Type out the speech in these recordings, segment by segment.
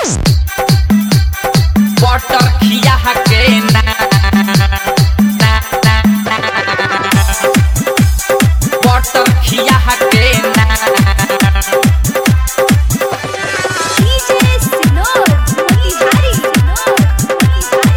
Butter खिया के ना ना ना ना बटर खिया के ना DJ Sinor, Motihari, Sinor,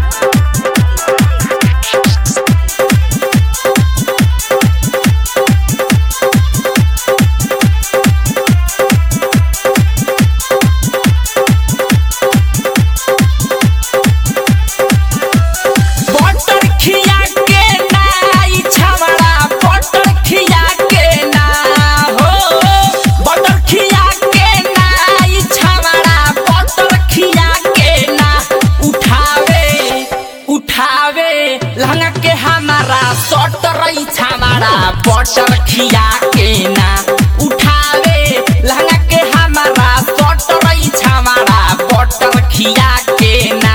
butter खिया के ना ई छवड़ा बटर खिया के ना हो बटर खिया के ना ई छवड़ा बटर खिया के ना उठावे उठावे लहंगा के हमारा सटर ई छवड़ा बटर खिया के ना उठावे लहंगा के हमारा सटर ई छवड़ा बटर खिया के ना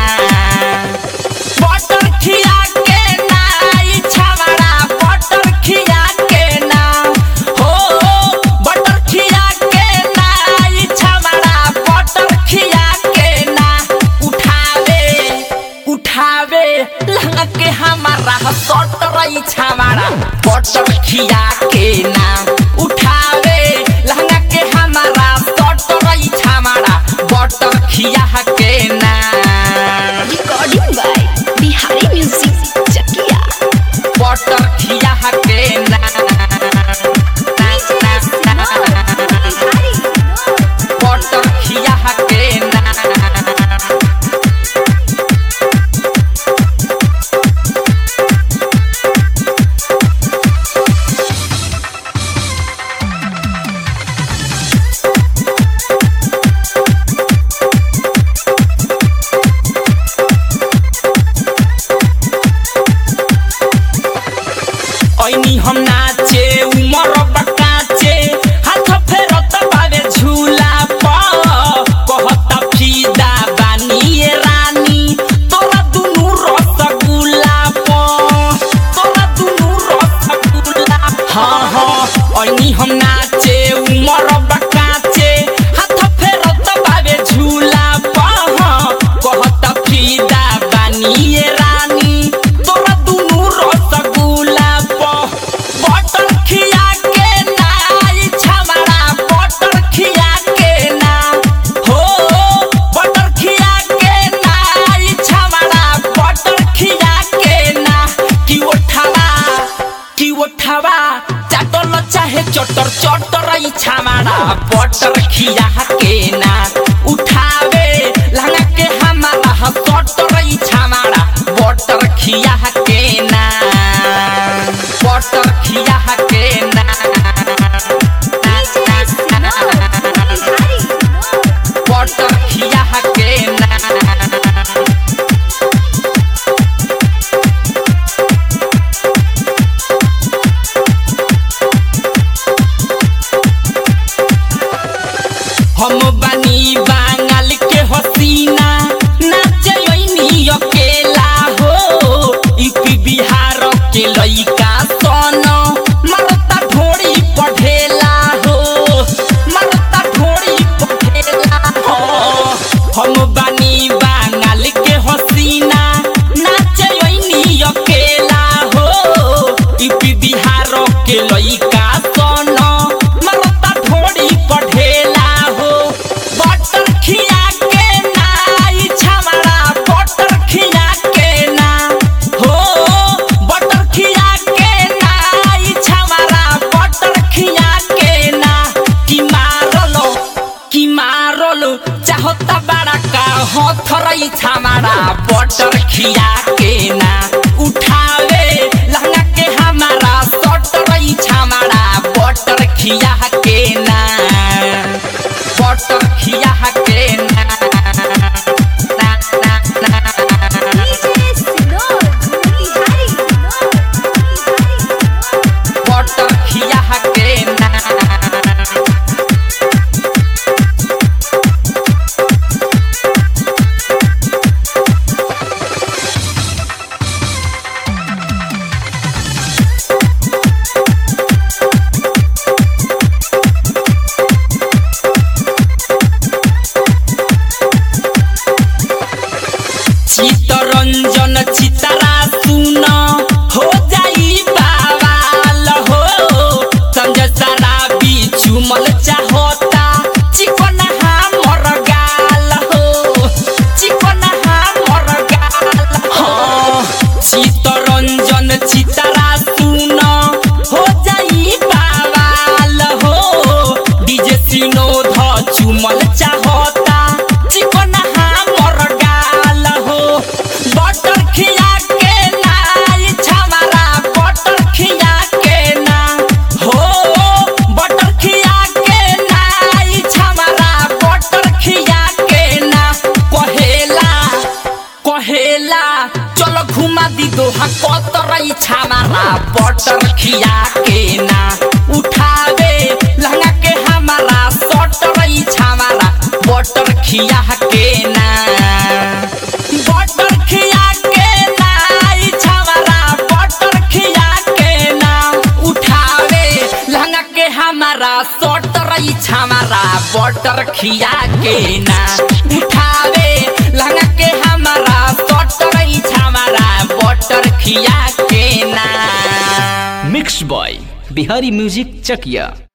बटर खिया के ना ई छवड़ा बटर खिया के ना हो बटर खिया के ना ई छवड़ा बटर खिया के ना उठावे उठावे लहंगा के हमारा सटर ई छवड़ा बटर खिया के ना उठावे लहंगा के हमारा सटर ई छवड़ा बटर खिया के ना Recording by Bihari Music, Chakia. Butter खिया के ना DJ Sinor, Motihari, Sinor. Butter खिया के ना ऐनी हम नाचे उमर बकाचे हाथ फेरत बावे झूला प कहता फीदा बानी रानी तोरा दुनु रसगुल्ला प तोरा दुनु रसगुल्ला हाँ हाँ ऐनी हम नाचे उमर बकाचे हाथ फेरत बावे झूला प कहता फीदा बानी रानी तोरा दुनु रसगुल्ला प बटर खिया के ना ई छमड़ा बटर खिया के ना हो बटर खिया के ना ई छमड़ा बटर खिया के ना कि उठावा कि उठावा चाटल चाहे चटर चटर ई छमड़ा बटर खिया के ना उठावे लहंगा के हमारा सटर ई छमड़ा बटर खिया के ना बटर खिया के ना DJ Sinor, Motihari, Sinor. Butter खिया के ना हम बानी बांगाल के हसीना नाचे ओइनी अकेला हो यूपी बिहार के लइका सन मरता ढोड़ी पढ़ेला हो मरता ढोड़ी पढ़ेला हो हम बानी बांगाल के हसीना नाचे ओइनी अकेला हो यूपी बिहार के लइका सन मरता ढोड़ी पढ़ेला हो बटर खिया के ना ई छमड़ा बटर खिया के ना हो बटर खिया के ना ई छमड़ा बटर खिया के ना कि मारलो कि मारलो चाहता बड़ा का हथरई छमड़ा बटर खिया के ना उठावे लहंगा के हमारा सटरई छमड़ा बटर खिया के ना बटर खिया के ना ना ना ना DJ Sinor, Motihari, Sinor, Motihari, Sinor. Butter खिया के ना सिनोध चुमल चाहता चिकन हमर गाल हो बटर खिया के नाई छमारा बटर खिया के ना हो बटर खिया के नाई छमारा बटर खिया के ना कहेला कहेला चलो घुमा दी दोहा कतरई छामारा बटर खिया के ना उठावे लहंगा के हमारा सटरई छामारा बटर खिया के ना बटर खिया के ना ई छामारा बटर खिया के ना उठावे लहंगा के हमारा सटरई छामारा बटर खिया के ना उठावे लहंगा के हमारा सटरई छामारा बटर खिया के ना mix by Bihari music Chakiya